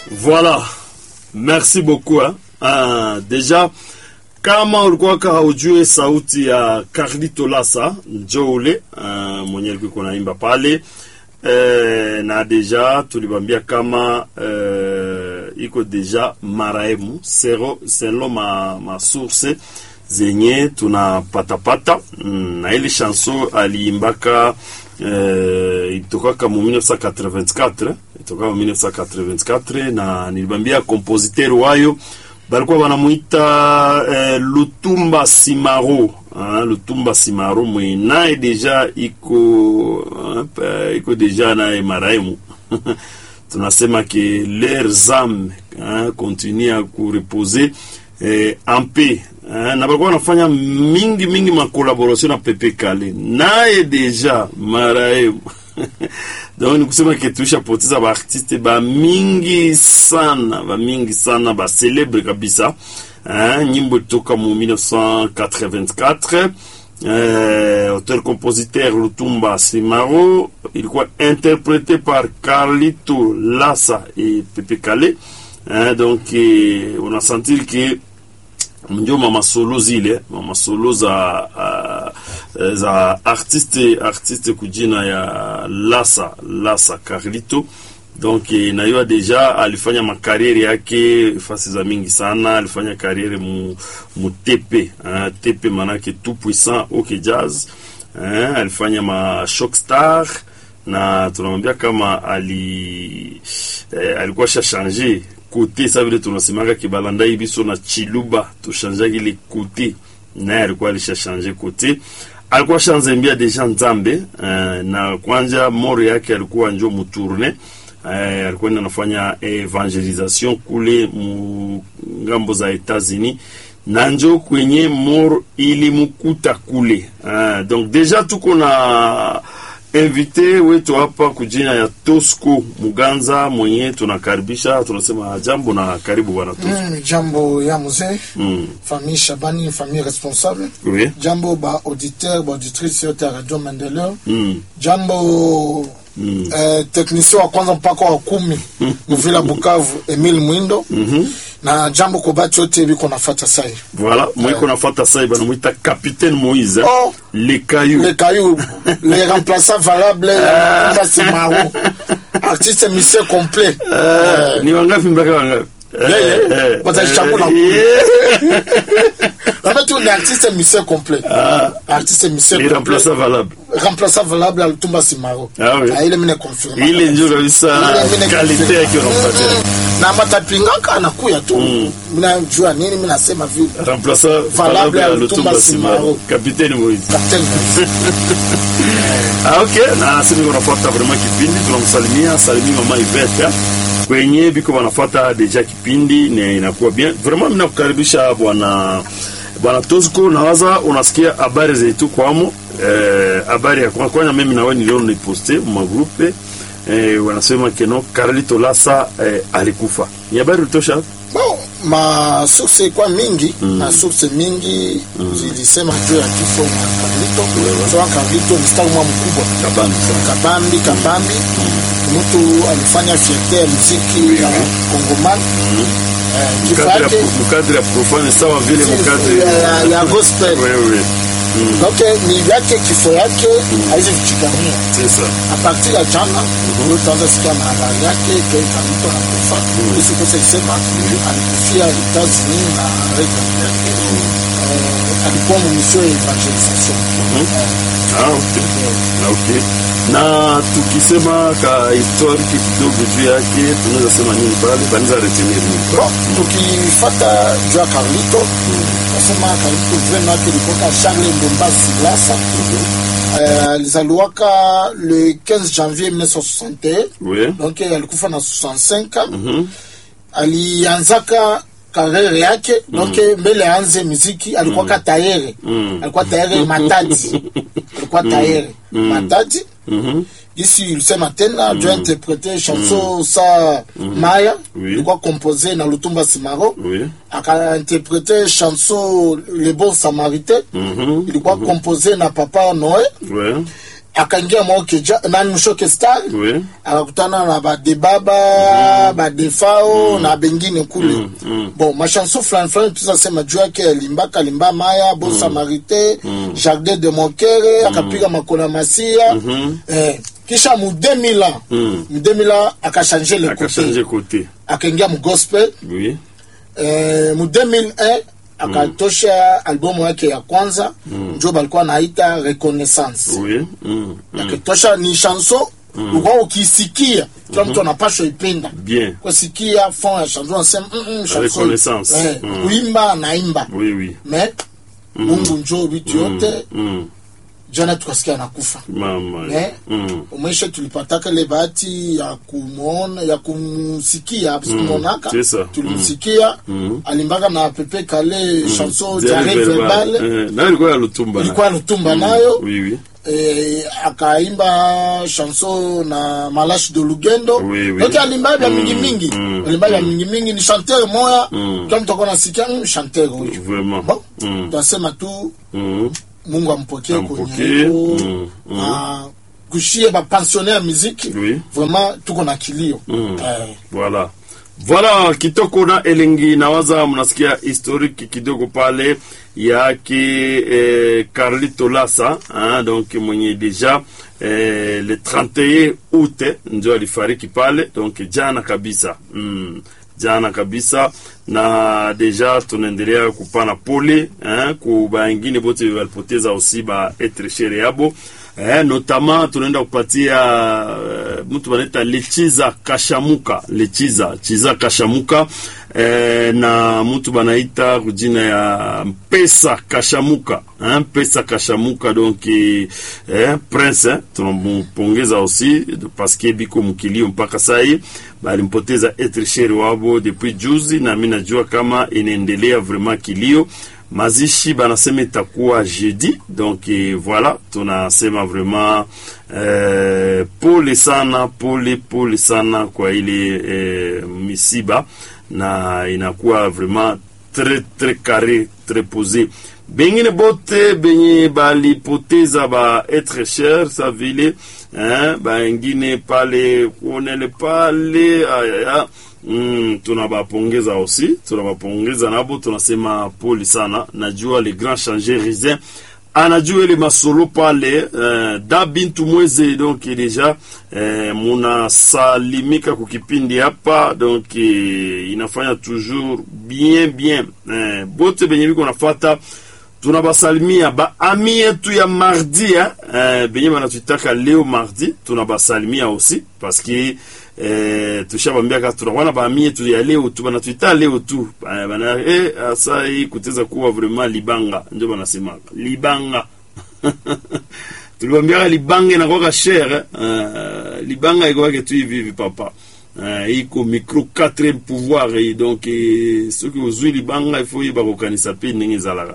Voilà, merci beaucoup hein. Ah, deja kama ulikuwa haujue sauti ya Carlito Lasa njo ule uh, mwenye alikuwa naimba pale eh, na deja tulibambia kama eh, iko deja maraimu sero selo ma, ma source zenye tunapatapata mm, na ile chanson aliimbaka eh, itokaka mu 1984 itokaka mu 1984 na nilibambia kompositeur wayo balikuwa wanamuita eh, Lutumba Simaro ah, Lutumba Simaro mwe naye deja iko ah, iko deja naye maraimu tunasema ke leurs âmes ah, continue à kureposer eh, en paix ah, na balikuwa wanafanya mingi mingi makolaboration na Pepe Kale naye deja maraimu donc ni kusema ke tuishapoteza baartiste bamingi sana bamingi sana bacelebre kabisa hein, nyimbo toka mu 1984 euh, auteur compositeur Lutumba Simaro ilikuwa interprété par Carlito Lassa et Pepe Kale hein, donc eh, on a senti que ndio mama solo zile mama solo za uh, za artiste artiste kujina ya Lasa Lasa Carlito donc nayua deja alifanya makariere yake fasi za mingi sana alifanya kariere mu, mu tepe uh, tepe manake tout puissant ok jazz uh, alifanya ma shock star na tunamwambia kama ali eh, alikuwa shashanje kote sa vile tunasemaka kibalandai biso na chiluba tushanjaki ile kote naye alikuwa alishashanje kote alikuwa shanzembia deja nzambe uh, na kwanja moro yake alikuwa njo mutourne uh, alikuwa anafanya evangelisation kule mu ngambo za Etats-Unis na njo kwenye moro ilimukuta kule uh, donc deja tuko na invité wetu hapa kujina ya Tosco Muganza mwenye tunakaribisha, tunasema jambo na karibu bwana Tosco. Mm, jambo ya mzee Mm. famille Shabani famille responsable Oui. jambo ba auditeur ba auditrice yote ya radio Maendeleo Mm. jambo Mm. eh, technicien wa kwanza mpaka wa kumi muvila Bukavu Emile Mwindo na jambo kwa batu yote biko nafata sai Voilà, mwiko nafata sai bana mwita Capitaine Moïse. Oh. Le caillou. les cailloux les remplaçants valables Mba Simaro artiste mission complet Eh, ni wangapi mpaka wangapi? Eh, Yeah, yeah. eh, Watachagua eh, na- yeah. en fait on est artiste mission complet artiste mission Les complet remplaçants valables. remplaçant valable Altumba Simaro Ah oui. ile mine confirma Ile ndio kabisa Ile mine kalite confirma. yake unampatia. Mm. na matapingaka anakuya tu mina jua nini mina sema vile Remplaçant Valable valable ya ya Lutumba Lutumba Simaro. Simaro. Capitaine Moïse. Captain Ah, okay. Na sisi wanafuata vraiment kipindi, tunamsalimia salimia mama Iveta kwenye biko wanafuata deja kipindi na inakuwa bien. Vraiment mimi nakukaribisha bwana bwana Tosco, nawaza unasikia habari zetu kwamo eh, habari ya kwanza kwanza, mimi na wewe niliona niposte mu magrupe eh, wanasema keno Carlito Lasa eh, alikufa. Ni habari utosha? bon ma source kwa mingi na source mingi zilisema juu ya kifo na Carlito sawa Carlito ni star mwa mkubwa Kabambi sana. kabambi kabambi mtu alifanya fierte ya muziki ya kongomani Eh, kifo Mkadri yake ya- mkadri ya profane sawa vile mkadri ya- ya- ya gospel wewe donc ni yake kifo yake haizi kuchigania c'est ça. a partir ya jana ndio utaanza sikia na habari yake ke Carlito anakufa isi kosa isema alikufia Etats-Unis na reka yake Eh, alikuwa mu mission ya evangelisation Ah, okay. Ah, okay. na tukisema ka historiki kidogo juu yake tunaweza sema nini pale banaweza retenir nini Bon, tukifata juu ya Carlito nasema Carlito vraiment yake ilikuwa Charles Ndumba Silasa Eh, alizaliwaka le 15 janvier 1961 oui donc alikufa na 65 alianzaka karere yake donc mbele aanze muziki alikuwa ka tayere alikuwa tayere matadi alikuwa tayere matadi ici ilisema tena jo interprete chanson sa maya Oui. ilikuwa compose na lutumba simaro oui akainterprete chanson le bon samaritain Mhm. ilikuwa compose na papa noe ouais akaingia maokeja nani mshoke star Oui. akakutana na badebaba badefao na bengine kule bon machanson fulani fulani tuzasema juu yake alimbaka alimba maya bon samarité jardin de monkere akapiga makona masia eh, kisha mu 2000 ans Mm. mu 2000 ans akachange le akachange côté côté akaingia mu gospel oui eh, mu 2001 akatosha albumu yake ya kwanza njo balikuwa naita reconnaissance oui mm. Mm. akitosha ni chanson ulikuwa ukisikia kila mtu anapashwa ipenda bien kusikia fond ya chanson anasema mm, mm, chanson Reconnaissance. eh, Mm. kuimba anaimba oui oui me mungu njo vitu yote mm. jana tukasikia anakufa mama Eh? mm. umesha tulipataka ile bahati ya kumwona ya kumsikia sikumwonaka c'est ça. tulimsikia Mm. alimbaka na pepe kale chanson Diarrhée jare verbale Eh, na ilikuwa ya lutumba ilikuwa lutumba nayo oui oui eh, akaimba chanson na malashi de lugendo Oui, oui. yote alimba vya mingi mingi mm, alimba vya mingi mingi ni chanteur moya Mm. kila mtu akuwa nasikia mm, chanteur huyu vraiment bon Mm. tunasema tu Mm. mungu ampokee Ampokee, kwenye iko mm, mm. na kushie bapensionnaire ya muziki Oui. vraiment tuko na kilio Mm. eh, Voilà. Voilà kitoko na elengi nawaza mnasikia historique kidogo pale yake eh, Carlito Lassa hein, donc mwenye deja eh, le 31 août ndio alifariki pale donc jana kabisa mm, jana kabisa na deja tunaendelea kupana pole hein, ku baingine bote walipoteza aussi ba etre chere yabo eh, notamment tunaenda kupatia eh, mtu wanaita lechiza kashamuka lechiza chiza kashamuka eh, na mtu banaita kujina ya mpesa kashamuka eh, mpesa kashamuka donc eh, prince eh, tunampongeza aussi parce que biko mkilio mpaka sai balimpoteza etre chere wabo depuis juzi na mi najua kama inaendelea vraiment kilio mazishi banasema itakuwa jeudi donc eh, voilà tunasema vraiment eh, pole sana pole pole sana kwa ile eh, misiba na inakuwa vraiment très très carré très posé bengine bote benye balipoteza ba etre cher sa vile eh, baengine pale kuonele pale ayaya Mm, tunabapongeza aussi tunabapongeza nabo tunasema poli sana najua le grand changer risin anajua ile masolo pale eh, da bintu mweze donc deja eh, munasalimika kukipindi hapa donc eh, inafanya toujours bien bien eh, bote benye biko nafata tunabasalimia baami yetu ya mardi eh, eh, benye banatuitaka leo mardi tunabasalimia aussi parce que eh, tushabambiaka tunakuwa baami yetu ya leo tu banatuita leo tu eh, bana eh, asa hii kuteza kuwa vraiment libanga ndio banasemaka libanga tulibambiaka libanga inakwaka shere eh, libanga ikwake tu hivi hivi papa Uh, iko micro 4 pouvoir eh, donc eh, soki ozwi libanga ifo oyeba kokanisa mpe ndenge ezalaka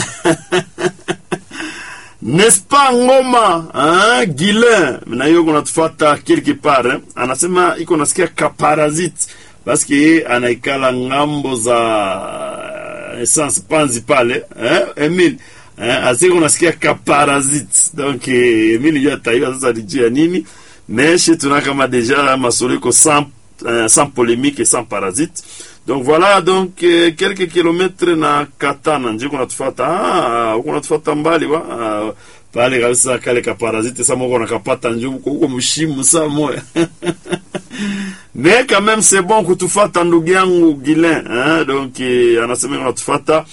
n'est-ce pas ngoma hein? guilin na hiyo kunatufata quelque part eh? anasema iko nasikia kaparazit paske anaikala ngambo za essence panzi pale eh? emil eh? asiko nasikia kaparazit donc eh, emil yo ataiwa sasa lijuu ya nini mais chez tuna kama déjà masolo iko sans, euh, sans polémique et sans parasite donc voilà donc eh, quelques kilomètres na katana nje kunatufata ah, huko natufata mbali wa ah, pale kabisa kale ka parasite sa moko nakapata njumu huko mshimu saa moya mais quand même c'est bon kutufata ndugu yangu Guilin hein? donc eh, anasema kunatufata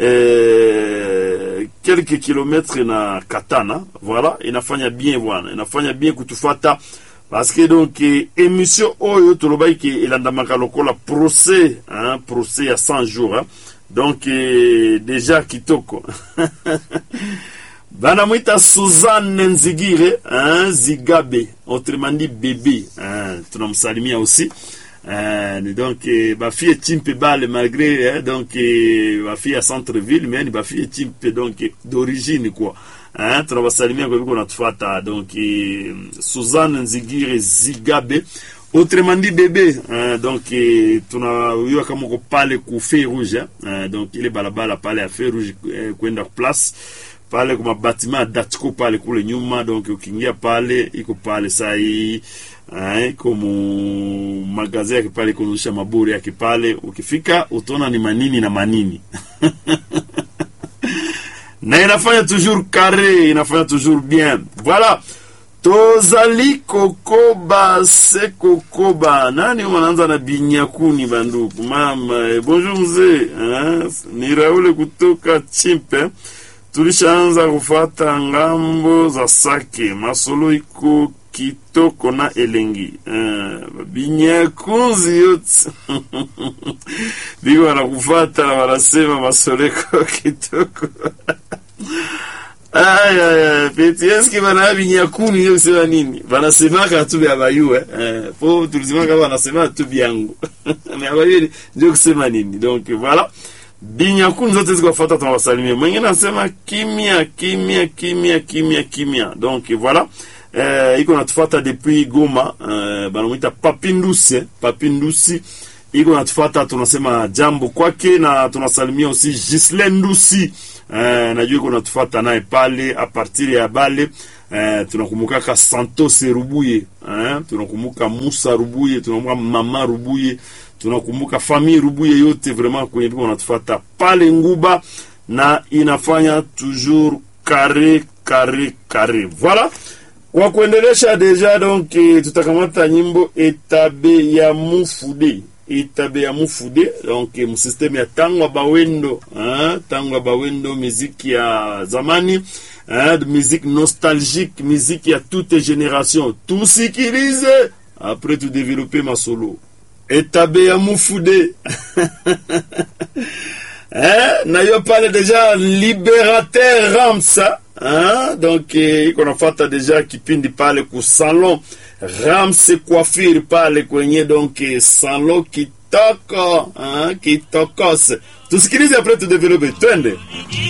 eh, quelques kilomètres na katana voilà inafanya bien bwana inafanya bien kutufata parce que donc eh, émission oyo tolobaki ke elandamaka lokola procès hein, procès ya 100 jours hein. donc eh, déjà kitoko banamwita suzanne nzigire hein, zigabe autrement dit bébé hein, tunamsalimia aussi Euh, donc eh, bafille etimpe bale malgré eh, donc eh, bafille ya centre ville mais ni bafille etimpe donc eh, d'origine quoi hein, tunabasalimia kwa viko natufata donc eh, Suzanne Nzigire Zigabe autrement dit bébé hein, donc eh, tunayua kama uko pale ku feu rouge hein, donc ile balabala pale ya feu rouge eh, kwenda place pale kwa mabatima ya Datco pale kule nyuma, donc ukiingia pale iko pale saa hii eh, iko mu magazi yake pale kuonyesha maburi yake pale, ukifika utaona ni manini na manini na inafanya toujours carré, inafanya toujours bien. Voilà. Tozali kokoba se kokoba. Nani wanaanza na binyakuni banduku? Mama, eh, bonjour mzee. Eh, ni Raule kutoka Chimpe. Tulishaanza kufata ngambo za Sake. Masolo iko kitoko na elengi. Eh, binyakunzi yote. Biko wanakufata wanasema masolo iko kitoko. Aya, aya, peti eski bana binyakuni hiyo sema nini? Banasemaka tu vya bayue. Eh, po tulisemaka wanasema tu vyangu. Mais abayue ndio kusema nini? Donc voilà. Binyakuni zote ziko fuata tunawasalimia. Mwingine anasema kimya kimya kimya kimya kimya. Donc voilà. Eh, iko natufuata depuis Goma. Eh, banamuita Papindusi, Papindusi. Iko natufuata tunasema jambo kwake na tunasalimia aussi Gislaine Ndusi. Eh, najua iko natufuata naye pale a partir ya bale eh, tunakumbukaka Santos Rubuye eh, tunakumbuka Musa Rubuye, tunakumbuka mama Rubuye, tunakumbuka famille Rubuye yote vraiment kwenye biko natufuata pale Nguba na inafanya toujours carré carré carré. Voilà. Kwa kuendelesha deja donc eh, tutakamata nyimbo etabe ya mufude itabe ya mufude donc mu systeme ya tangwa bawendo hein, tangwa bawendo muziki ya zamani hein, musique nostalgique musique ya toute génération tusikilize après tu développer masolo etabe ya mufude hein, na yo pale deja libérateur ramsa hein, donc eh, iko nafata deja kipindi pale ku salon Ramse Coiffure pale kwenye donc salon kitoko hein, kitokos. Tusikilize après tu développer, twende.